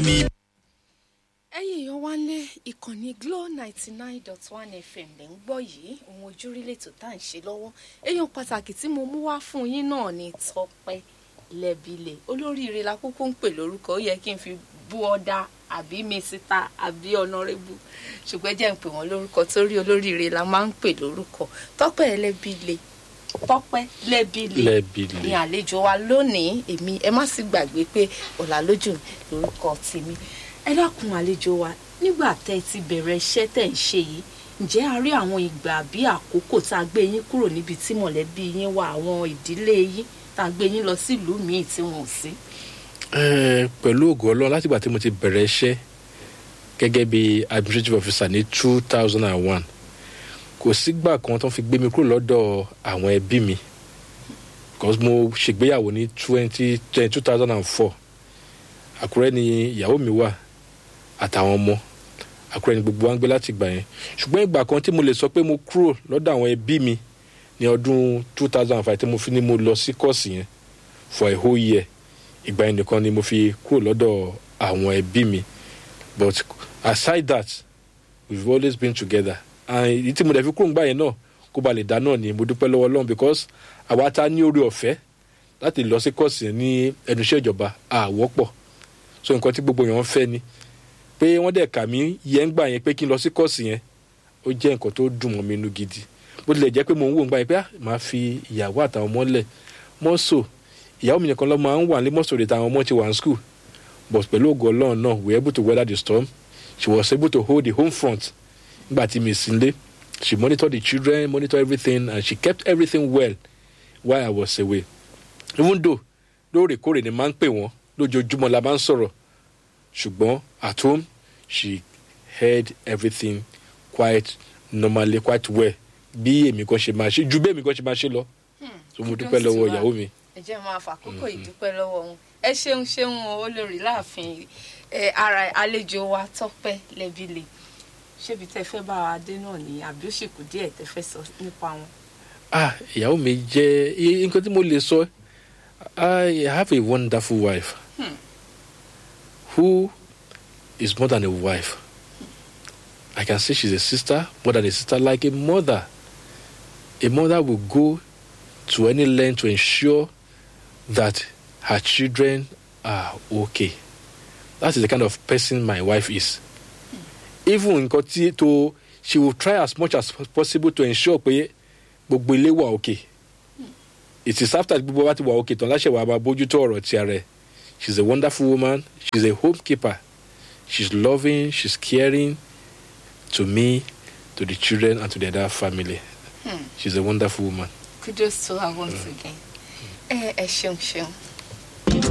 ní. ẹ̀yin èèyàn wá lé ìkànnì Glo ninety nine dot one FM lẹ́ ń gbọ́ yìí ohun ojúrí lètò tá à ń ṣe lọ́wọ́ èèyàn pàtàkì tí mo mú wá fún yín náà ni Tọ́pẹ́ Lẹ́bilẹ̀ olóríire la kúkú ń pè lórúkọ ó yẹ kí n fi bú ọ́dà àbí mísítà àbí ọ̀nàrẹ́bù ṣùgbọ́n jẹ́ ń pè wọ́n lórúkọ torí olóríire la máa ń pè lórúkọ Tọ́pẹ́ Lẹ́bilẹ̀ Tọ́pẹ́ Lẹ́bilẹ̀ Lẹ́bilẹ̀. ni àlejò wa lónìí èmi ẹ má sì gbàgbé pé ọ̀làlójú lórúkọ tèmi ẹ dákun àlejò wa nígbà tẹ́ ẹ ti bẹ̀rẹ̀ iṣẹ́ tẹ́ ń ṣe yìí ǹjẹ́ a rí àwọn ìgbà bí àkókò tá a gbé yín kúrò níbi tí mọ̀lẹ́bí yín wà àwọn ìdílé yín tá a gbé yín lọ sílùú míì tí wọn ò sí. Eh, pẹ̀lú ògo ọlọ́run látìgbà tí mo ti bẹ̀rẹ̀ iṣẹ́ gẹ́gẹ́ bí administrative officer ní two thousand and one kò sígbà kan tó fi gbé mi kúrò lọ́dọ̀ àwọn ẹbí mi because mo ṣègbéyàwó ní twenty two thousand and four àkúrẹ́ ni ìyàwó mi wà àtàwọn ọmọ àkúrẹ́ ni gbogbo wa ń gbé láti ìgbà yẹn ṣùgbọ́n ìgbà kan tí mo lè sọ pé mo kúrò lọ́dọ̀ àwọn ẹbí mi ní ọdún two thousand and five tí mo fi ní mo lọ sí kọ́ọ̀sì yẹn for a whole year ìgbà yẹn nìkan ni mo fi kúrò lọ́dọ̀ àwọn ẹbí mi but aside that we've always been together and ìdí tí mo dẹ̀ fi kúrò ńgbà yẹn náà kó ba lè dá náà ni mo dúpẹ́ lọ́wọ́ Ọlọ́run because àwa ta ní orí ọ̀fẹ́ láti lọ sí kọ́ọ̀sì yẹn ní ẹnu iṣẹ́ ìjọba àwọ́pọ̀ so nǹkan tí gbogbo èèyàn ń fẹ́ ni pé wọ́n dẹ̀ kà mí yẹn ń gbà yẹn pé kí n lọ sí kọ́ọ̀sì yẹn ó jẹ́ nǹkan tó dùn mọ́ mi inú gidi bó tilẹ̀ jẹ́ pé mo ń wò ń gbà yẹn pé ah màá fi ìyàwó àtàwọn ọmọ lẹ̀ mọ́sọ̀ ìyàwó mi nìkan ló máa ń wà ní mọ́sọ̀ rẹ̀ táwọn ọmọ ti wà ní school but pẹ̀lú ògo Ọlọ́run náà we were able to weather the storm she was able to hold the home front nígbà tí mi sí nílé she monitored the children monitored everything and she kept everything well while I was away even though lóòrèkóòrè ni máa ń pè wọ́n lójoojúmọ́ la máa ń sọ̀rọ̀ ṣùgbọ́n at home she heard everything quite normally quite well bí èmi kan ṣe máa ṣe ju bí èmi kan ṣe máa ṣe lọ so mo dúpẹ́ lọ́wọ́ ìyàwó mi. ẹ jẹ́ máa fàkókò ìdúpẹ́ lọ́wọ́ wọn ẹ ṣeun ṣeun o, olórí láàfin ẹ ara àlejò wa Tọ́pẹ́ Lẹ́bilẹ̀ ṣébi tẹ́ fẹ́ bá wa dé náà ni àbí ó sì kù díẹ̀ tẹ́ fẹ́ sọ nípa wọn. ah ìyàwó mi jẹ́ i- nǹkan tí mo lè sọ I have a wonderful wife who is more than a wife I can say she's a sister more than a sister like a mother a mother will go to any length to ensure that her children are okay that is the kind of person my wife is even nǹkan tí to she will try as much as possible to ensure pé gbogbo ilé wà okay it is after gbogbo wa ti wà okay tán láṣẹ wàá máa bójútó ọ̀rọ̀ ti ara ẹ̀ she is a wonderful woman she is a homekeeper she is loving she is caring to me to the children and to the entire family she is a wonderful woman. kudos to her once again. ẹ ẹ ṣeun ṣeun